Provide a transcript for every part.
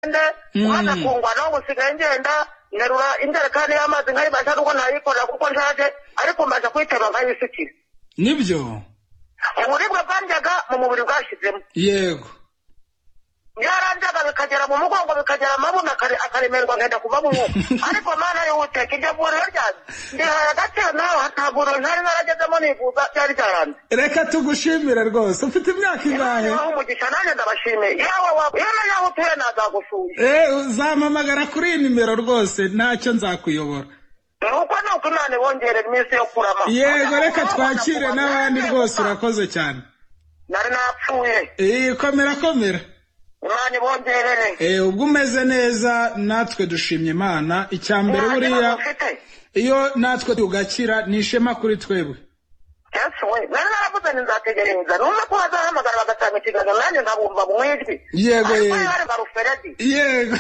ngende umuhanda akungwa naho gusigaye ngenda nterura injerekani y'amazi nkayibasha kuko ntayikorera kuko nshaje ariko mbaza kuyitema nkayisukira nibyo uburibwe bwanjyaga mu mubiri bwashyizemo yego byaranjaga bikagera mu mugongo bikagera amabuno akare- akaremerwa nkenda kuva mu mwuka ariko mana yihuteka iryo vuriro ryanjye ndihaye agaciro nawe hatavuriro ntari naragezemo nivuza byari byaranze reka tugushimire rwose ufite imyaka ingahe naho umugisha nanjye ndabashimiye yawe wa yewe yaho utuye nazagusuye Eh, uzampamagara kuri iyi nimero rwose ntacyo nzakuyobora nuko ni uko imana ibongerera iminsi yo kurama yego reka twakire n'abandi rwose urakoze cyane nari napfuye Eh, komera komera imana ibongerere Eh, ubwo umeze neza natwe dushimye imana icya mbere Nta buriya kibazo mfite iyo natwe tugakira ni ishema kuri twebwe yesu we nari naravuze ntizategereza numva ko bazahamagara bagatanga ikiganiro nanjye nkabumva mu ijwi Ariko Yego, yego. yari baruferedi yego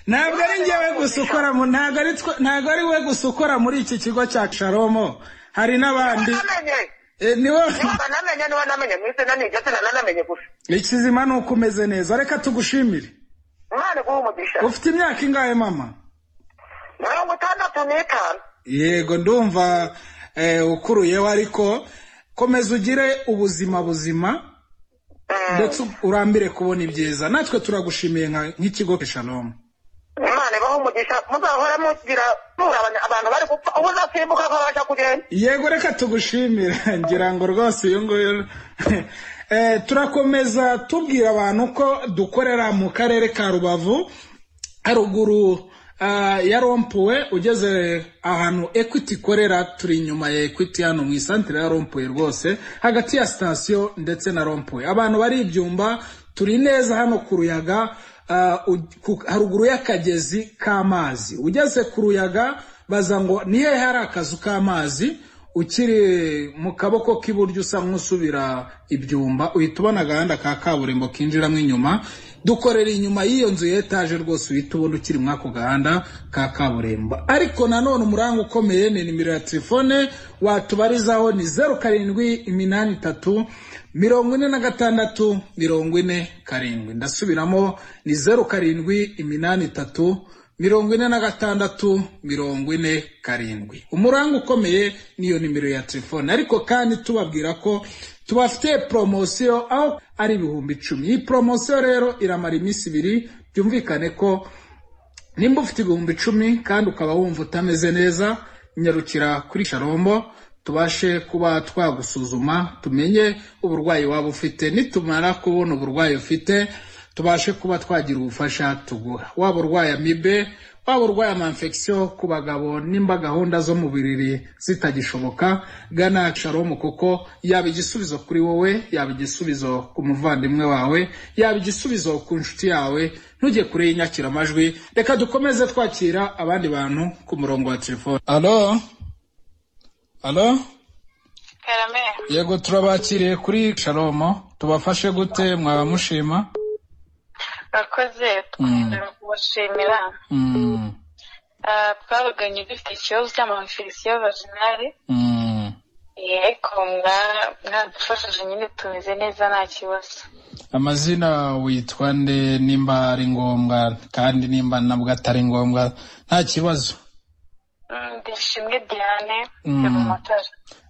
ntabwo ari njyewe gusa ukora mu ntabwo ari twe- ntabwo ari we gusa ukora muri iki kigo cya sharomo hari n'abandi namenye Eh, ni wowe niba namenye niba namenye mu izina ni igitsina nanamenye gusa ikizima ni uko umeze neza reka tugushimire umwana guha umugisha ufite imyaka ingahe mama mirongo itandatu n'itanu yego ndumva eh, ukuruyeho ariko komeza ugire ubuzima buzima Mm, ndetse urambire kubona ibyiza natwe turagushimiye nka- nk'ikigo keshalomu imana ibaha umugisha muzahora mugira mura abanya- abantu bari gupfa ubu uzasimbuka akabasha kugenda yego reka tugushimire ngira ngo rwose uyu nguyu Eh, turakomeza tubwira abantu ko dukorera mu karere ka rubavu haruguru ah, ya rompuwe ugeze ahantu ekwiti ikorera turi inyuma ya ekwiti hano mu isantire ya rompuwe rwose hagati ya sitasiyo ndetse na rompuwe abantu bari ibyumba turi neza hano ku ruyaga ah, u- ku- haruguru y'akagezi k'amazi ugeze ku ruyaga baza ngo ni hehe hari akazu k'amazi ukiri mu kaboko k'iburyo usa nk'usubira ibyumba uhita ubona agahanda ka kaburimbo kinjiramo inyuma dukorera inyuma y'iyo nzu ya etaje rwose uhita ubona ukiri muri ako gahanda ka kaburimbo ariko nanone umuranga ukomeye ni nimero ya telefone watubarizaho ni zeru karindwi iminani itatu mirongo ine na gatandatu mirongo ine karindwi ndasubiramo ni zeru karindwi iminani itatu mirongo ine na gatandatu mirongo ine karindwi umuranga ukomeye niyo nimero ya telefone ariko kandi tubabwira ko tubafite poromosiyo aho ari ibihumbi icumi iyi poromosiyo rero iramara iminsi ibiri byumvikane ko nimba ufite ibihumbi icumi kandi ukaba wumva utameze neza nyarukira kuri sharombo tubashe kuba twagusuzuma tumenye uburwayi waba ufite nitumara kubona uburwayi ufite tubashe kuba twagira ubufasha tuguha waba urwaye amibe waba urwaye amanfegisiyo ku bagabo nimba gahunda zo mu biriri zitagishoboka gana sharomu kuko yaba igisubizo kuri wowe yaba igisubizo ku muvandimwe wawe yaba igisubizo ku nshuti yawe ntujye kure y'inyakiramajwi reka dukomeze twakira abandi bantu ku murongo wa telefone alo alo karame yego turabakiriye kuri sharomo tubafashe gute mwaba mushima bakoze twongera kubashimira Mm, Ah, twavuganye dufite ikibazo cy'amafilisiyo vaginale mm. yego mwa- mwadufashije nyine tumeze neza nta kibazo amazina witwa nde nimba ari ngombwa kandi nimba nabwo atari ngombwa nta kibazo Mm, ndishimwe diane Mm. yo mu matara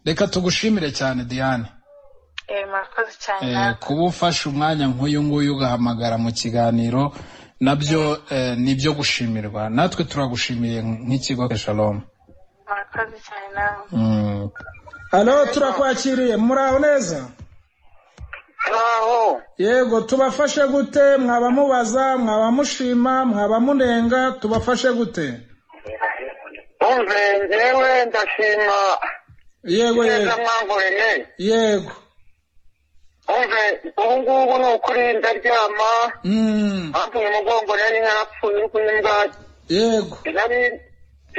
reka tugushimire cyane diane Eh, murakoze cyane Eh, namwe. kuba ufashe umwanya nk'uyu nguyu ugahamagara mu kiganiro nabyo eh, ni ibyo gushimirwa natwe turagushimiye nk'ikigo shalom murakoze cyane nawe hano turakwakiriye muraho neza naho yego tubafashe gute mwaba mubaza mwaba mushima mwaba munenga tubafashe gute umve njyewe ndashima yego neza yego mwankoreye yego umve ubu ngubu ni ukuri ndaryama Mm, hafi mu mugongo nari narapfuye uri kunyumva yego nari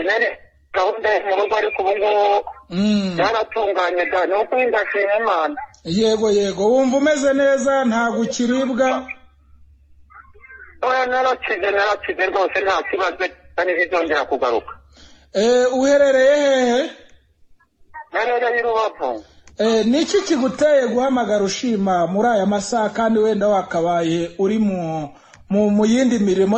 nari gahunda yo mu rugo ariko ubu ngubu Mm, yaratunganye da ni ukuri ndashima imana yego yego wumva umeze neza ntabwo ukiribwa oya narakize narakize rwose nta kibazo kandi bizongera kugaruka Eh, uherereye hehe narereye i rubavu Eh, ni iki kiguteye guhamagara ushima muri aya masaha kandi wenda wakabaye uri mu mu, mu yindi mirimo